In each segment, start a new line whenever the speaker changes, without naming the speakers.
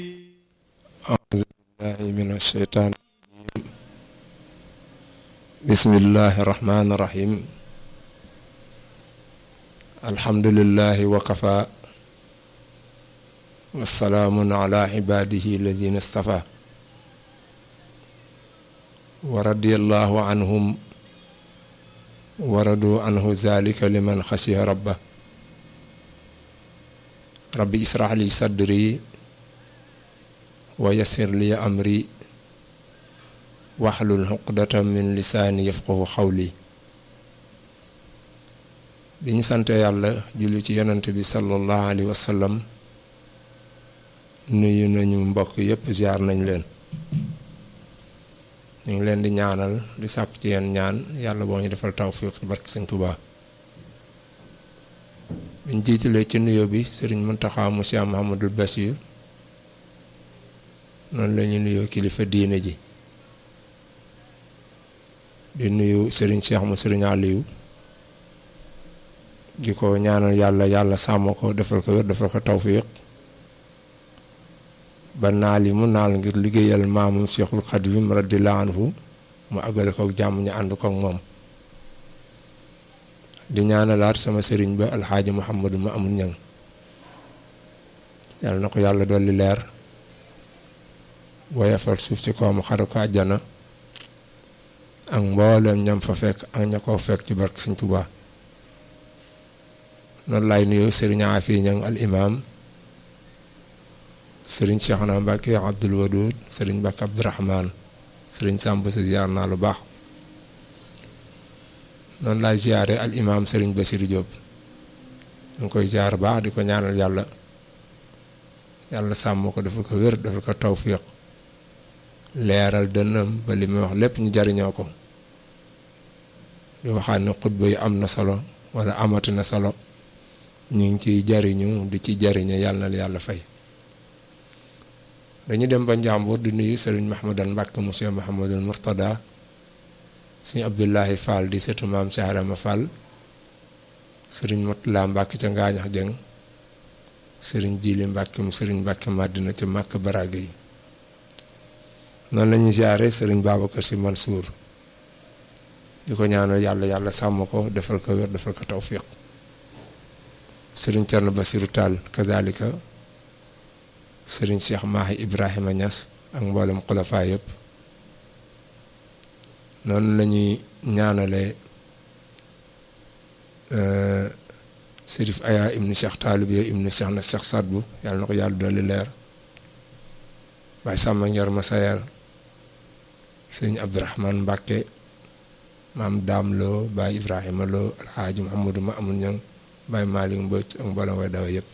أعوذ بالله من الشيطان الرجيم بسم الله الرحمن الرحيم الحمد لله وكفى والسلام على عباده الذين اصطفى ورضي الله عنهم ورضوا عنه ذلك لمن خشي ربه ربي اشرح لي صدري ويسر لي أمري واحلل عقدة من lisaani yafqahu xawli bi ñu sante yàlla julli ci yonent bi sallallahu alayhi wa sallam nuyu nañu mbokk yépp ziar nañ leen ñu ngi leen di ñaanal di sàkk ci yeen ñaan yàlla boo ñu defal tawfiq ci barke Sëñ Tuubaa biñ jiitalee ci nuyoo bi Sëriñ Muntaxa mu Cheikh Mahamadul Bachir noonu la ñu nuyoo kilifa diine ji di nuyu Serigne Cheikh mu Serigne Aliou di ko ñaanal yàlla yàlla sàmm ko defal ko wér defal ko tawfiq ba naal yi mu naal ngir liggéeyal maamum Cheikhul Xadim radiyallahu anhu mu àggale ko jàmm ñu ànd ko ak moom di ñaanalaat sama sëriñ ba alxaaji Muhammadu ma amul ñang yàlla na ko yàlla dolli leer woyafal suuf ci kawam xare ko àjjana ak mboolem ñam fa fekk ak ña koo fekk ci barke Sëñ Tuubaa noonu laay nuyoo sëriñ Afi Ñang al imam sëriñ Cheikhna Mbàkke Abdul Wadud sëriñ Mbàkke Abdurahmaan sëriñ Sàmb sa ziar naa lu baax noonu laay ziare al imam sëriñ Basiru Jóob ñu ngi koy ziar baax di ko ñaanal yàlla yàlla sàmm ko dafa ko wér dafa ko tawfiq leeral dënnam ba li muy wax lépp ñu jariñoo ko di waxaat ne xutba yi am na solo wala amati na solo ñu ngi ciy jariñu di ci jariñe yàlla na yàlla fay dañu dem ba njàmbur di nuyu sëriñ Mahmadan Mbàkke monsieur Mahamadul Murtada sëriñ Abdullahi Fall di setu maam Saarama Fall sëriñ Mutula Mbàkke ca Ngaañax Jeng sëriñ Jili Mbàkke mu sëriñ Mbàkke Madina ca Màkk Baraga yi noonu la ñuy ziare sëriñ Babacar Si Mansour di ko ñaanal yàlla yàlla sàmm ko defal ko wér defal ko tawfiq sëriñ Cerno Basiru Tall kazalika sëriñ Cheikh Mahi Ibrahima Niass ak mboolem xulafaa yëpp noonu la ñuy ñaanale sërif aya ibnu Cheikh Taalibe ibnu Cheikh na Cheikh Sadbu yàlla na ko yàlla dolli leer Baay Sàmba Njoor ma sayar sëñ Abdourahman Mbàkke maam Daam Lo Baay Ibrahima Lo alxaaji Muhammadu ma amul ñoŋ Baay Maalik Mbëcc ak mboolem way dawa yëpp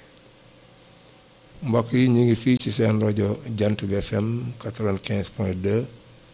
mbokk yi ñu ngi fii ci seen rajo Jant bi FM 95 point 2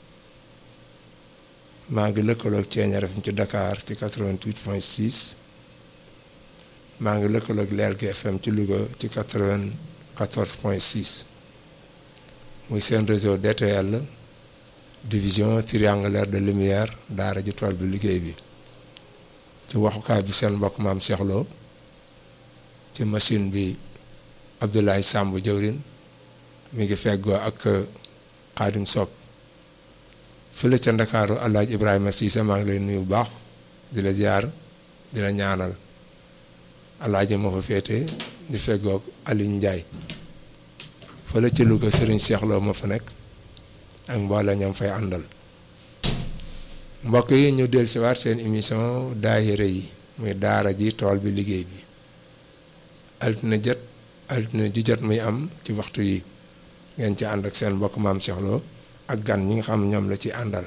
maa ngi lëkkaloog Ceeñaar FM ci Dakar ci 88 point 6 maa ngi lëkkaloog Leer gi FM ci Louga ci 94 point 6 muy seen réseau DTL division triangulaire de lumière daara ji tool bi liggéey bi ci waxukaay bi seen mbokk maam Cheikh Lo ci machine bi Abdoulaye Samb jëwrin mi ngi feggoo ak Xaadim Sock fële ca Ndakaaru Alaaji Ibrahima Cissé maa ngi lay nuyu bu baax di la ziar di la ñaanal Alaaji moo fa féete di feggoo Aliou Ndiaye fële ci Louga Serigne Cheikh Lo ma fa nekk ak mboole ñoom fay àndal mbokk yi ñu del si waat seen émission daayira yi muy daara ji tool bi liggéey bi altine jot altine ju jot muy am ci waxtu yi ngeen ci ànd ak seen mbokk maam Cheikh Lo ak gan ñi nga xam ñoom la ci àndal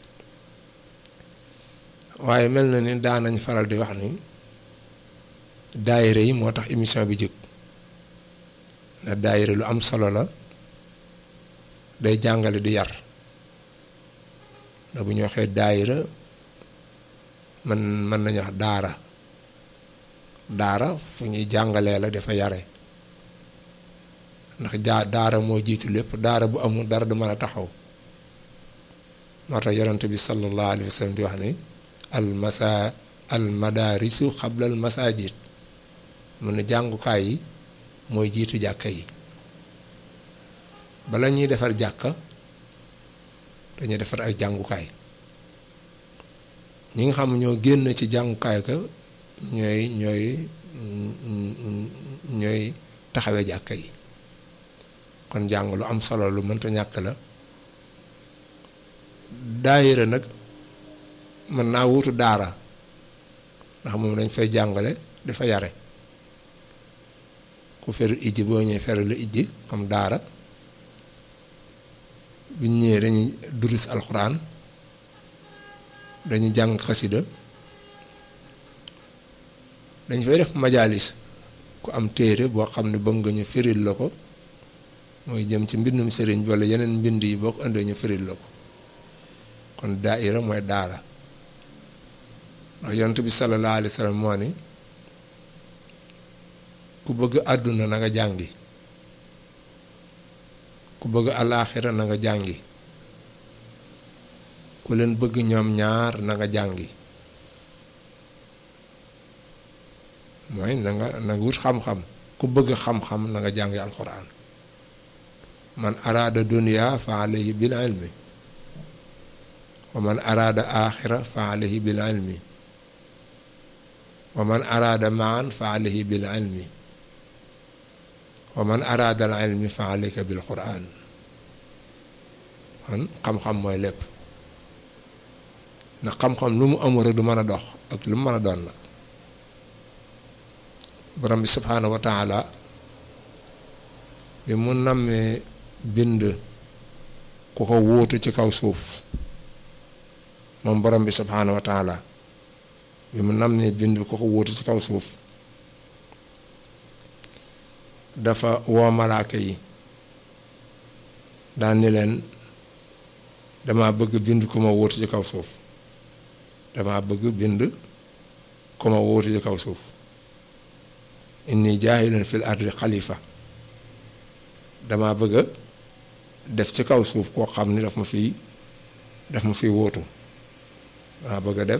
waaye mel na ni daan nañ faral di wax ni daayira yi moo tax émission bi jóg ndax daayira lu am solo la day jàngale di yar da bu ñu waxee daayira man mën nañu wax daara daara fu ñuy jàngalee la dafa yare ndax jaa daara moo jiitu lépp daara bu amul dara du mën a taxaw moo tax yonent bi sallallahu alayhi wa sallam di wax ni al masa al madarisu xabla al masajid mun na jàngukaay yi mooy jiitu jàkka yi bala ñuy defar jàkka dañuy defar ay jàngukaay ñi nga xam ñoo génn ci jàngukaay ka ñooy ñooy ñooy taxawee jàkka yi kon jàng lu am solo lu mënta ñàkk la daayira nag mën naa wutu daara ndax moom dañ fay jàngale dafa yare ku feru ijji boo ñëwee feru lu ijji comme daara bu ñëwee dañuy durus alxuraan dañuy jàng xasida dañ fay def majalis ku am téere boo xam ne bëgg nga ñu firil la ko mooy jëm ci mbindum sëriñ bi walla yeneen mbind yi boo ko indee ñu firil la ko kon daaira mooy daara ndax yonent bi sallallahu alayhi wa sallam moo ni ku bëgg àdduna na nga jàngi ku bëgg alaaxira na nga jàngi ku leen bëgg ñoom ñaar na nga jàngi mooy na nga na nga wut xam-xam ku bëgg xam-xam na nga jàngi alxuraan man araada dunya fa alayhi bil ilmi wa man araada aaxira fa alayhi bil ilmi wa man araada maan fa alayhi bil ilmi wa man araada al ilmi fa alayka bil quraan kon xam-xam mooy lépp ndax xam-xam lu mu amul rek du mën a dox ak lu mu mën a doon nag borom bi subhaanahu wa taala bi mu nammee bind ku ko wóotu ci kaw suuf moom borom bi subhaanahu wa taala bi mu nammee bind ku ko wóotu ci kaw suuf dafa woo malaaka yi daan ni leen dama bëgg bind ku ma wóotu ci kaw suuf dama bëgg bind ku ma wóotu ci kaw suuf inni jaahilun fil ardi xalifa dama bëgg def ci kaw suuf koo xam ni daf ma fiy daf ma fiy wóotu dama bëgg a def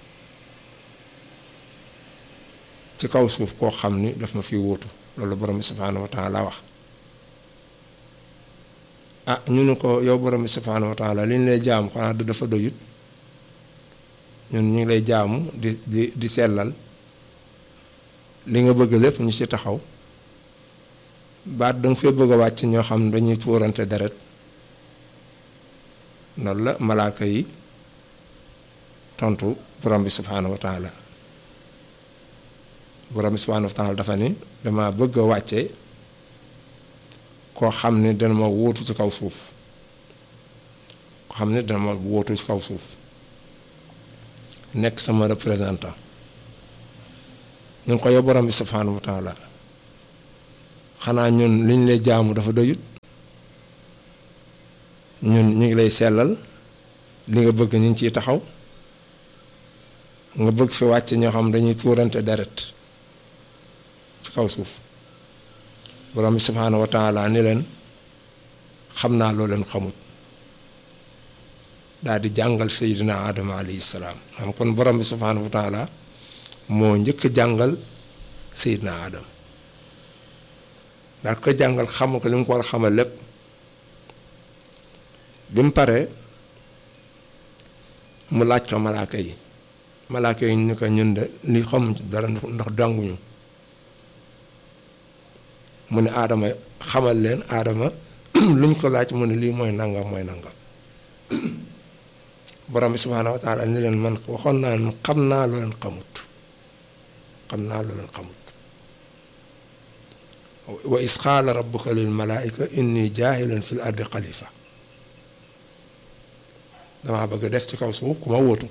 ci kaw suuf koo xam ni daf ma fiy wóotu loolu borom bi subhaanahu wa taala wax ah ñu ne ko yow borom bi subhaanahu wa taala li ñu lay jaamu xanaa du dafa doyut ñun ñu ngi lay jaamu di di di sellal li nga bëgg lépp ñu ci taxaw baat danga fee bëgg a wàcc ñoo xam ne dañuy tuurante deret loolu la malaaka yi tontu borom bi subhaanahu wa taala borom bi subhaanahu wa taala dafa ni dama bëgg a wàcce koo xam ne dana ma wóotu ci kaw suuf koo xam ne dana ma wóotu ci kaw suuf nekk sama représentant ñu ngi ko yow borom bi subhaanahu wa taala xanaa ñun liñ lay jaamu dafa doyut ñun ñu ngi lay sellal li nga bëgg ñu ngi ciy taxaw nga bëgg fi wàcc ñoo xam dañuy tuurante deret ci kaw suuf borom bi subhaanahu wa taala ni leen xam naa loo leen xamut daal di jàngal seydina adama alayhi salaam xam kon borom bi subhaanahu wa taala moo njëkk jàngal seydina adam daa ko jàngal xamal ko li mu ko war a xamal lépp bi mu paree mu laaj ko malaaka yi malaaka yi ñu ko ñun de li xamuñ ci dara ndax danguñu mu ne aadama xamal leen aadama luñ ko laaj mu ne lii mooy nangam mooy nangam borom bi subhaanahu wa taala ni leen man waxoon naa ne xam naa loo leen xamut xam naa loo leen xamut wa is qaala rabbuka lil malaa'ika inni jaahilun fil ardi xalifa damaa bëgg def ci kaw suuf ku ma wóotu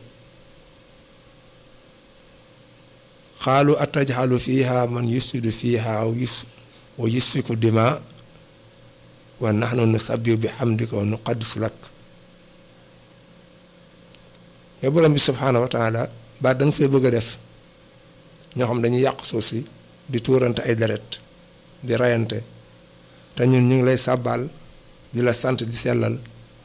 xaalu atajxalu fiha man yufsidu fiha wa yusfiku dima wa naxnu nusabbihu bi xamdika wa nuqaddisu lak yow borom bi subhaanahu wa taala ba da nga fee bëgg a def ñoo xam dañuy yàq suuf si di tuurante ay deret di rayante te ñun ñu ngi lay sàbbaal di la sant di sellal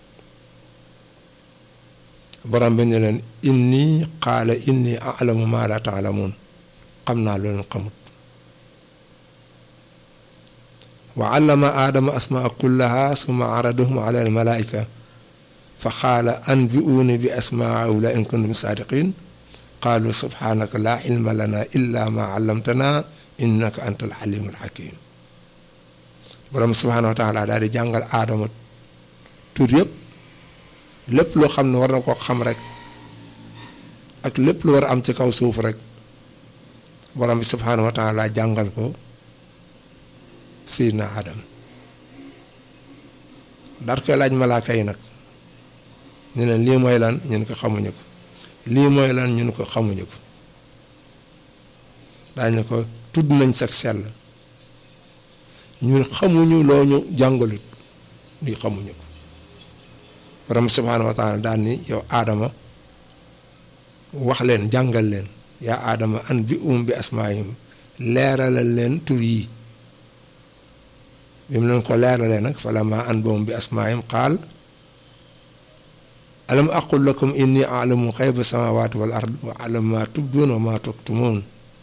borom bi ne leen inni qaala inni alamu ma la taalamuun xam naa lu leen xamut wa allama aadama asmaa kullaha summa aradahum ala al malaika fa qaala anbi'uuni bi asmaa haula in kuntum saadiqin qaalu subhanaka laa ilma lana illa ma allamtana innaka anta al alimul hakim borom subhanahu wa taala daal di jàngal aadama tur yëpp lépp loo xam ne war na ko xam rek ak lépp lu war a am ci kaw suuf rek borom bi subhanahu wa taala jàngal ko Seydina Adam daal koy laaj malaaka yi nag ñu ne lii mooy lan ñun ko xamuñu ko lii mooy lan ñun ko xamuñu ko daañu ko tudd nañ sax sell ñun xamuñu loo ñu jàngalut lii xamuñu ko borom subhaanahu wa taala daan ni yow aadama wax leen jàngal leen yaa aadama an bi um bi asmaayim leeralal leen tur yi bi mu leen ko leeralee nag fa lama an boom bi asmaayim qaal alam aqul lakum inni alamu xayba samawati wal ard wa alam ma tubduun wa ma tuktumoon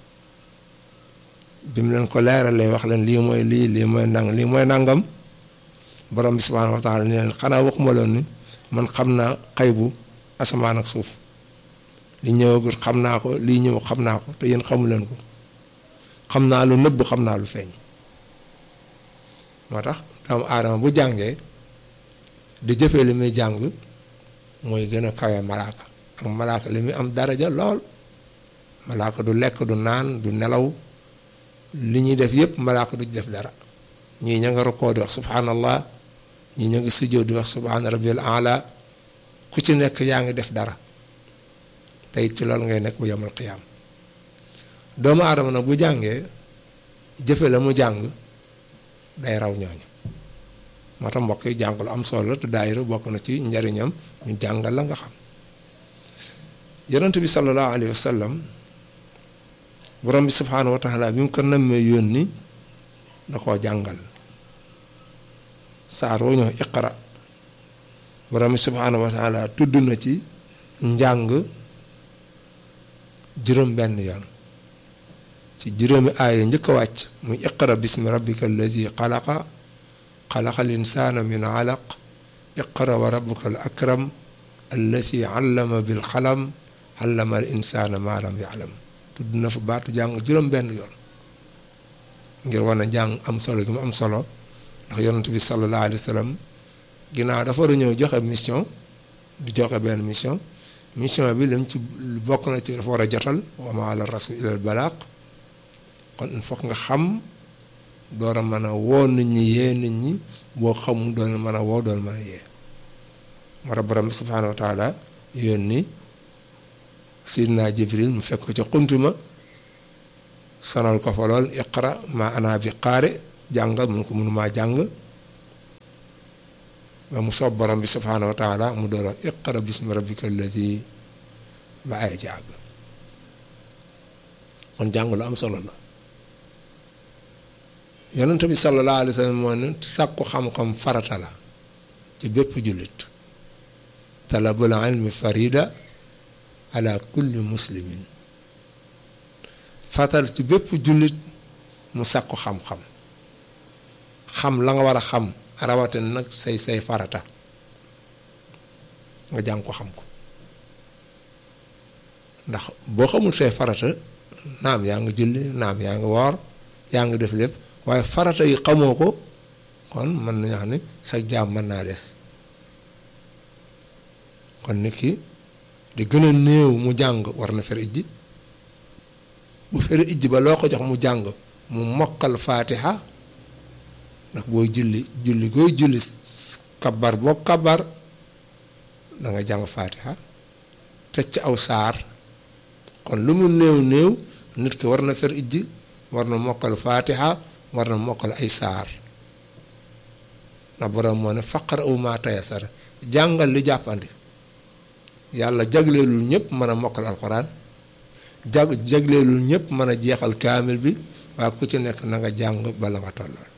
bi mu leen ko leeralee wax leen lii mooy lii lii mooy nang lii mooy nangam borom bi subhaanahu wa taala ni leen xanaa waxuma loon ni man xam naa xaybu asamaan ak suuf li ñëwagul xam naa ko lii ñëw xam naa ko te yéen xamu leen ko xam naa lu nëbb xam naa lu feeñ moo tax doomu aadama bu jàngee di jëfee li muy jàng mooy gën a kawe malaaka ak malaaka li muy am daraja lool malaaka du lekk du naan du nelaw li ñuy def yëpp malaaka du def dara ñii ña nga rokkoo di wax subhanallah ñii ña nga sujjóot di wax subhana rabbil ala ku ci nekk yaa ngi def dara tey ci loolu ngay nekk bu yemal xiyaam doomu aadama nag bu jàngee jëfe la mu jàng day raw ñooñu moo tax mbokk yi jàng lu am solo la te daayira bokk na ci njariñam ñu jàngal la nga xam yonent bi sallallahu alayhi wa sallam borom bi subhaanahu wa taala bi mu ko nammee yónni da koo jàngal saar woo ñëw iqra borom bi subhaanahu wa taala tudd na ci njàng juróom benn yoon ci juróomi aaya njëkk a wàcc muy iqra bismi rabbika allazi xalaqa xalaqal insaana min alaq iqra wa rabbuka al akram allazi allama bil xalam allama al insaana maa lam yaalam tudd na fa baatu jàng juróom benn yoon ngir wane jàng am solo gi mu am solo ndax yonent bi sallallahu alayhi wa sallam ginnaaw dafa war a ñëw joxe mission du joxe benn mission mission bi lim ci bokk na ci dafa war a jotal wa ma ala rasul ilal balaaq kon il faut nga xam door a mën a woo nit ñi yee nit ñi boo xamul doon mën a woo doon mën a yee moo tax borom bi subhaanahu wa taala yónni sidna jibril mu fekk ko ca xuntuma sonal ko fa lool iqra ma ana bi qaari jàng mun ko mënumaa jàng ba mu soob borom bi subhaanahu wa taala mu door a iqra bismi rabbika allazi ba ay jàng kon jàng lu am solo la yonent bi sallallahu alayhi wa sallam moo ne sàkku xam-xam farata la ci bépp jullit talabul ilmi farida ala kulli muslimin fatal ci bépp jullit mu sàkku xam-xam xam la nga war a xam rawatina nag say say farata nga jàng ko xam ko ndax boo xamul say farata naam yaa ngi julli naam yaa ngi woor yaa ngi def lépp waaye farata yi xamoo ko kon mën nañu xam ne sa jaam mën naa des kon nit ki di gën a néew mu jàng war na fer ijji bu fer ijji ba loo ko jox mu jàng mu mokkal faatiha ndax booy julli julli gooy julli kabar boo kabar da nga jàng faatiha tëj ci aw saar kon lu mu néew néew nit ki war na fer ijji war na mokkal faatiha war na mokkal ay saar ndax borom moo ne faqara aw maa tayasara jàngal li jàppandi yàlla jagleelul ñëpp mën a mokkal alxuraan jag jagleelul ñëpp mën a jeexal kaamil bi waaye ku ci nekk na nga jàng bala nga tollool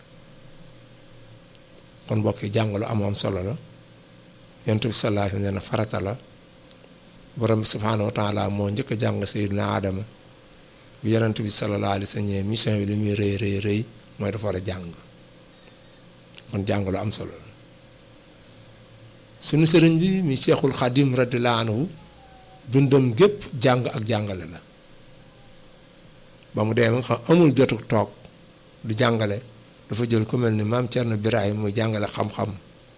kon mbokk yi jàng lu am am solo la yonent bi sallallahu alayhi wa sallam farata la borom bi subhaanahu wa taala moo njëkk a jàng sayyidina Adama bi yonent bi sallallahu alayhi wa sallam mission bi li muy rëy rëy rëy mooy dafa war a jàng kon jàng lu am solo la sunu sëriñ bi mi Seexul Xadim radiyallaahu anhu dundam gépp jàng ak jàngale la ba mu dee nga xam amul jotu toog du jàngale dafa jël ku mel ni maam Thierno Birahim muy jàngale xam-xam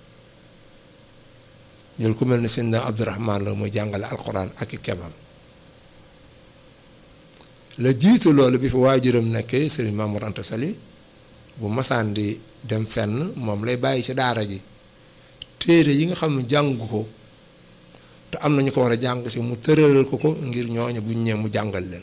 jël ku mel ni sëñ Abdourahman la muy jàngale alxuraan ak i kemam la jiitu loolu bi fi waajuram nekkee sëriñ Mamour Anta Sali bu masaan di dem fenn moom lay bàyyi ci daara ji téere yi nga xam ne jàngu ko te am na ñu ko war a jàng si mu tëralal ko ko ngir ñooñu buñ ñëwee mu jàngal leen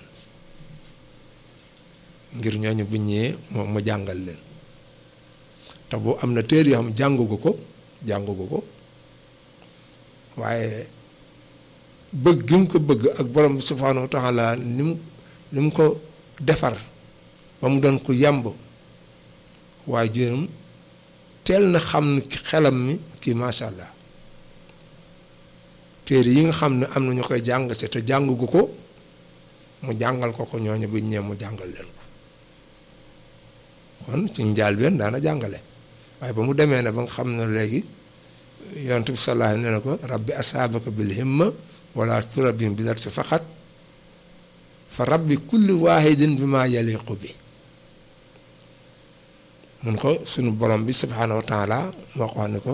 ngir ñooñu buñ ñëwee moom mu jàngal leen te bu am na téere yoo xam jàngu ko jàngu ko waaye bëgg gi mu ko bëgg ak borom bi subhaanahu wa taala ni mu ni mu ko defar ba mu doon ko yàmb waaye juróom teel na xam ne xelam mi kii macha allah téere yi nga xam ne am na ñu koy jàng si te jàngu ko mu jàngal ko ko ñooñu buñ ñëw mu jàngal leen ko kon ci njaal benn daana jàngale waaye ba mu demee ne ba nga xam ne léegi yonent bi sallallahu alayhi nee na ko rabbi asaabaka bil himma wala turabim bi dat si faqat fa rabbi kulli waahidin bi maa yaliqu bi mun ko sunu borom bi subhaanahu wa taala moo ko wax ne ko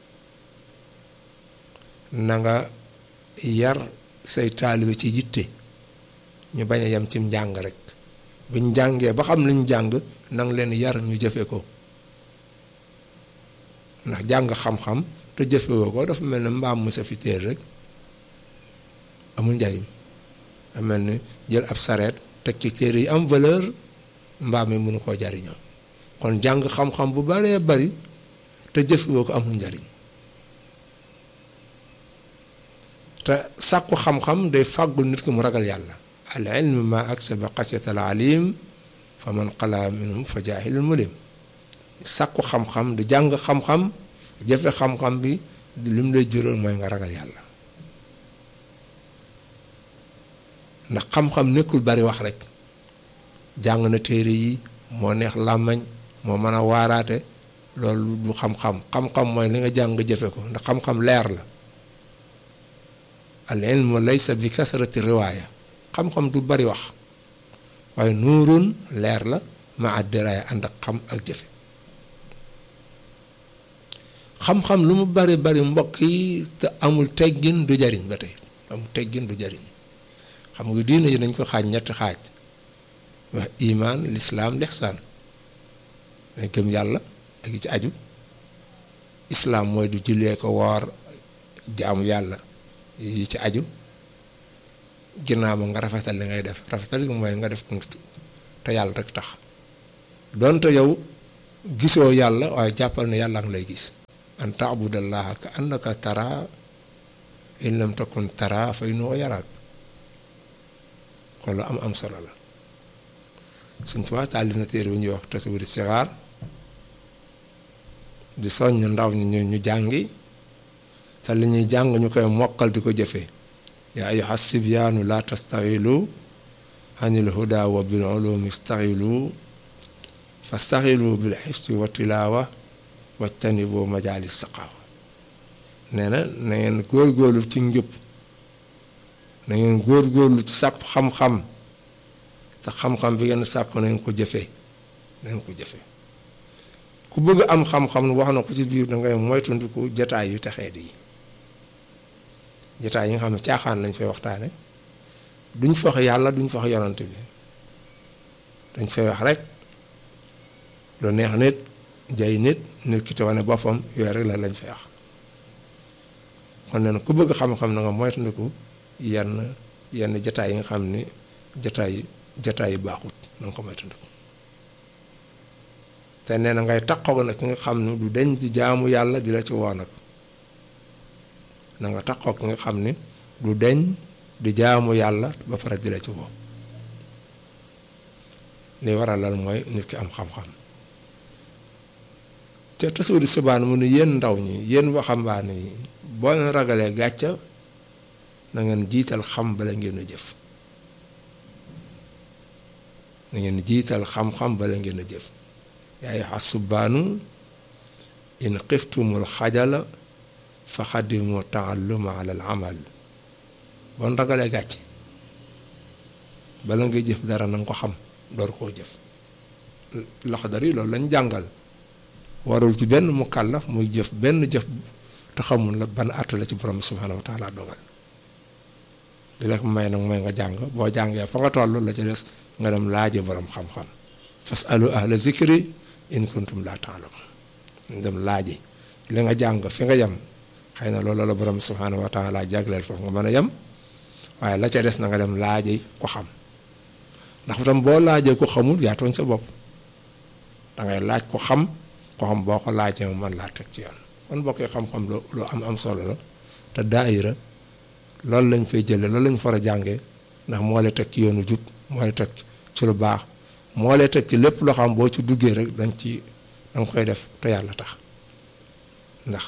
na nga yar say taalibe ci yitte ñu bañ a yem cim njàng rek buñ jàngee ba xam liñ jàng nang leen yar ñu jëfe ko ndax jàng xam-xam te jëfewoo ko dafa mel ne mbaam mu sa fi téer rek amul njariñ a mel ni jël ab sareet teg ci téere yi am valeur mbaam mi mënu koo jariñoo kon jàng xam-xam bu baree bari te jëfewoo ko amul njariñ te sàkku xam-xam day fàggul nit ki mu ragal yàlla al ilmu ma aksaba xasiyat al alim fa man xalaa minhum fa jaahilul mulim sàkku xam-xam di jàng xam-xam jëfe xam-xam bi li mu lay jural mooy nga ragal yàlla ndax xam-xam nekkul bari wax rek jàng na téere yi moo neex làmmañ moo mën a waaraate loolu du xam-xam xam-xam mooy li nga jàng nga jëfe ko ndax xam-xam leer la al ilmu laysa bi kasrati riwaaya xam-xam du bari wax waaye nuurun leer la ma addiraaya ànd ak xam ak jëfe xam-xam lu mu bari bari mbokk yi te amul teggin du jariñ ba tey amul teggin du jariñ xam nga diine yi dañ ko xaaj ñetti xaaj wax imaan lislaam lixsaan dañ gëm yàlla ak ci aju islaam mooy du jullee ko woor jaamu yàlla yi ci aju ginnaaw ba nga rafetal li ngay def rafetal gi mooy nga def ko te yàlla rek tax donte yow gisoo yàlla waaye jàppal ne yàlla ngi lay gis an taabudallaha ka annaka tara in lam takun tara fa innahu yaraak kon lu am am solo la suñ tubaab taalif na téere bu ñuy wax tasawuri sixaar di soññ ndaw ñi ñu jàngi te li ñuy jàng ñu koy mokkal di ko jëfee yaa ayyuha sibyaanu laa tastaxilu anil huda wa bil ulumi staxilu fastaxilu bil xifsi wa tilaawa wajtanibu majaalis saqaawa nee na na ngeen góorgóorlu ci njub na ngeen góorgóorlu ci sàkku xam-xam te xam-xam bi ngeen sàkku na ngeen ko jëfee na ngeen ko jëfee ku bëgg am xam-xam wax na ko ci biir da ngay moytandiku jataay yu texee di jataay yi nga xam ne caaxaan lañ fay waxtaane duñ fa wax yàlla duñ fa wax yonante bi dañ fay wax rek lu neex nit jay nit nit ki te wane boppam yooyu rek la lañ fay wax kon nee na ku bëgg xam-xam na nga moytandiku yenn yenn jataay yi nga xam ni jataay jataay yu baaxut na nga ko moytandiku te nee na ngay taxaw nag ki nga xam ne du deñ di jaamu yàlla di la ci woo nag na nga taxaw ki nga xam ni du deñ di jaamu yàlla ba pare di la ci woo li waral lan mooy nit ki am xam-xam te tasawudi subaan mu ne yéen ndaw ñi yéen waxambaane yi boo leen ragalee gàcca na ngeen jiital xam bala ngeen a jëf na ngeen jiital xam-xam bala ngeen a jëf yaay xas subaanu in xiftumul xajala fa xadimu taalluma ala al amal bon ragalee gàcce bala ngay jëf dara na nga ko xam door koo jëf Laxdari loolu lañ jàngal warul ci benn mu kàllaf muy jëf benn jëf te xamul la ban àtt la ci borom subhaanahu wa taala dogal li la may nag mooy nga jàng boo jàngee fa nga toll la ci des nga dem laaji borom xam-xam fasalu ahla zikri in kuntum laa taalamun dem laaji li nga jàng fi nga yem xëy na loolu la borom subhaanahu wa taala jagleel foofu nga mën a yem waaye la ca des na nga dem laaji ko xam ndax tam boo laajee ko xamul yaa tooñ sa bopp dangay laaj ko xam ko xam boo ko laajee mu mën laa teg ci yoon kon bokkee xam-xam lu lu am am solo la te daayira loolu lañ fay jëlee loolu lañ far a jàngee ndax moo lay teg ci yoonu jub moo lay teg ci lu baax moo lay teg ci lépp loo xam boo ci duggee rek dañ ci danga koy def te yàlla tax ndax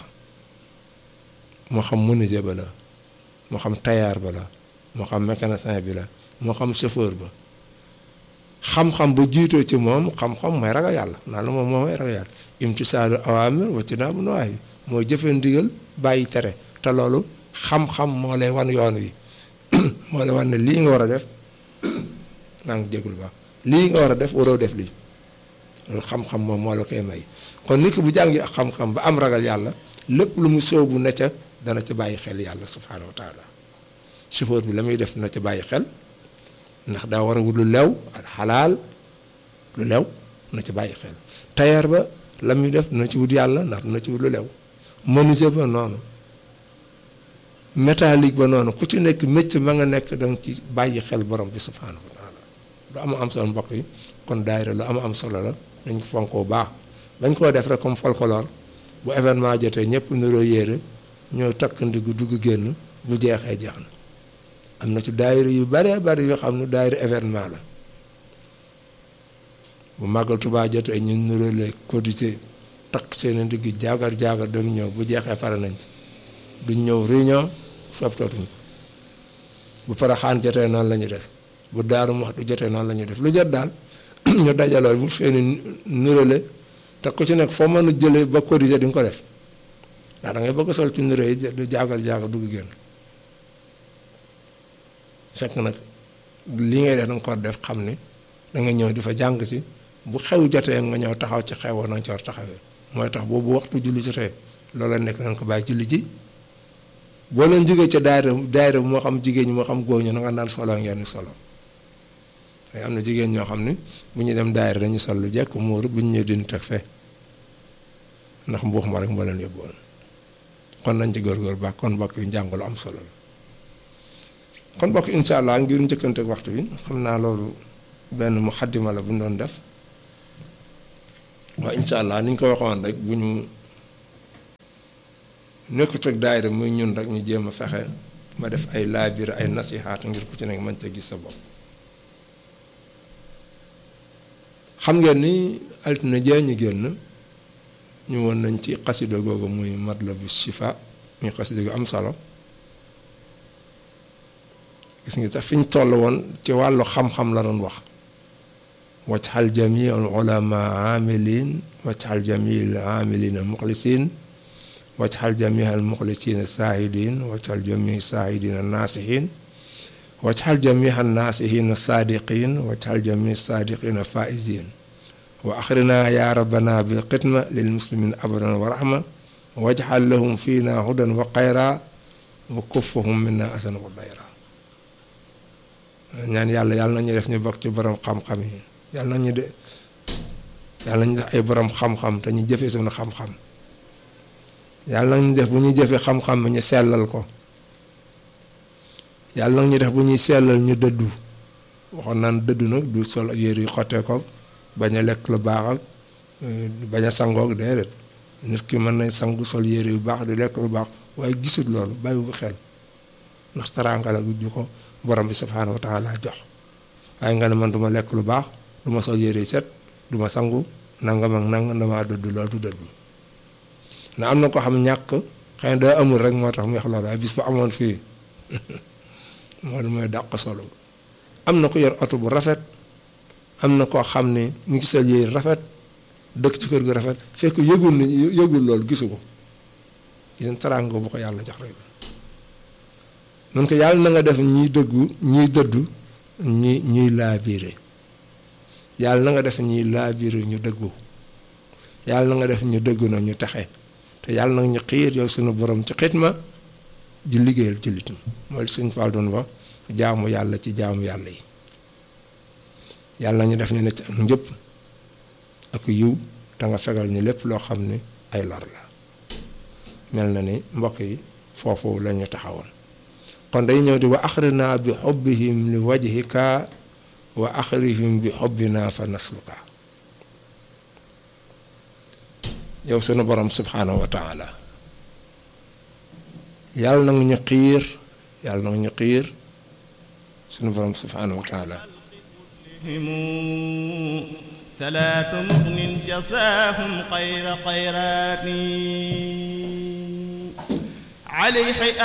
moo xam menuisier ba la moo xam tailleur ba la moo xam mécanicien bi la moo xam chauffeur ba xam-xam bu jiitoo ci moom xam-xam mooy ragal yàlla naa la moom mooy ragal yàlla imtisaalu awaamir wa tinaabu nawaahi mooy jëfee ndigal bàyyi tere te loolu xam-xam moo lay wan yoon wi moo lay wan ne lii nga war a def maa ngi jégul baax lii nga war a def waroo def lii loolu xam-xam moom moo la koy may kon nit ki bu jàngi ak xam-xam ba am ragal yàlla lépp lu mu sóobu na ca dana ca bàyyi xel yàlla subhaanahu wa taala chauffeur bi la muy def na ca bàyyi xel ndax daa war a wut lu lew al xalaal lu lew na ci bàyyi xel tailleur ba la muy def na ci wut yàlla ndax dina ci wut lu lew menuisier ba noonu métallique ba noonu ku ci nekk métier ma nga nekk danga ci bàyyi xel borom bi subhaanahu wa taala lu am am solo mbokk yi kon daayira lu am am solo la dañ ko fonkoo baax bañ koo def rek comme folklore bu événement jotee ñëpp niroo yéere ñoo takk ndiggu dugg génn bu jeexee jeex na am na ci daayira yu bare bari yoo xam ne daayira événement la bu màggal Tuubaa jotee ñu nuróole cotisé takk seen ndigg jaagar jaagar dem ñëw bu jeexee pare nañ ci duñ ñëw réunion sopptootuñ bu Poroxaan jotee noonu la ñu def bu Daaru Muxti jotee noonu la ñu def lu jot daal ñu dajaloo bu feeni nuróole te ku ci nekk foo mën a jëlee ba cotisé di nga ko def ndax da ngay bëgg sol ci nuró yi du jaagar jaagar dugg génn fekk nag li ngay def da nga ko def xam ni da nga ñëw di fa jàng si bu xew jotee nga ñëw taxaw ci xewoon na nga ci war taxawee mooy tax boobu waxtu julli jotee loola nekk nañ ko bàyyi julli ji boo leen jógee ca daayira daayira moo xam jigéen ñi moo xam góor ñi na nga naan solo ngeen solo te am na jigéen ñoo xam ne bu ñu dem daayira dañu sol lu jekk muuru bu ñu ñëwee dindi teg fee ndax mbuux ma rek moo leen yóbbuwoon kon nañ ci góor-góor baax kon mbokk yi njàng lu am solo la kon mbokk incha allah ngir njëkkante waxtu bi xam naa loolu benn muxaddima la bu ñu doon def waaye incha allah ni ñu ko waxoon rek bu ñu nekkut ak daayira muy ñun rek ñu jéem a fexe ma def ay laabir ay nasihaat ngir ku ci nekk mën ca gis sa bopp. xam ngeen ni altine jee ñu génn ñu woon nañ ci xasida googu muy matlabu shifa muy xasida gu am solo gis nga sax fi ñu toll woon ci wàllu xam-xam la doon wax wajxal jamii al ulama amilin wajxal jamii al amilina muxlisin wajxal jamii al muxlisina saahidin wajxal jamii saahidina naasihin wajxal jamii al naasihina saadiqin wajxal jamii saadiqina faizin wa axrina ya rabbana bil xidma lil muslimin abadan wa rahma wajxal lahum fiina hudan wa xayra wa kuffahum minna asan wa dayra ñaan yàlla yàlla nañu def ñu bokk ci borom xam-xam yi yàlla nañu de yàlla nañu def ay borom xam-xam te ñu jëfe suñu xam-xam yàlla nañu def bu ñuy jëfe xam-xam bi ñu sellal ko yàlla nañu def bu ñuy sellal ñu dëddu waxoon naan dëddu nag du sol yére yu xottee ko bañ a lekk lu baax ak bañ a sangoog déedéet nit ki mën nañ sangu sol yére yu baax di lekk lu baax waaye gisut loolu bàyyiwu xel ndax taraanga la ñu ko borom bi subhaanahu wa taala jox waaye nga ne man du ma lekk lu baax du ma sol yére set du ma sangu nangam ak nangam damaa dëddu loolu du dëddu na am na ko xam ñàkk xëy na daa amul rek moo tax mu wax loolu waaye bis bu amoon fii moo mooy dàq solo am na ko yor oto bu rafet am na koo xam ne mu ngi sol yére rafet dëkk ci kër gu rafet fekk yëgul ni yëgul loolu gisu ko gis nga teraanga bu ko yàlla jox rek la nun ko yàlla na nga def ñiy dëggu ñiy dëddu ñi ñuy laabiire yàlla na nga def ñiy laabiire ñu dëggu yàlla na nga def ñu dëggu na ñu taxe te yàlla nag ñu xiir yow suñu borom ci xitma ji liggéeyal jullit ñi mooy suñ fal doon wax jaamu yàlla ci jaamu yàlla yi yàlla ñu def ñu ne ci am njëpp ak yiw te nga fegal ñu lépp loo xam ne ay lor la mel na ni mbokk yi foofu la ñu taxawoon kon day ñëw di wa axrina bi xobbihim li wajhika wa axrihim bi xobbina fa nasluka yow sunu borom subhanahu wa taala yàlla na ñu xiir yàlla na ñu xiir sunu borom subhanahu wa taala
salaatu mugnin jasaahum xayra xayraati alayhi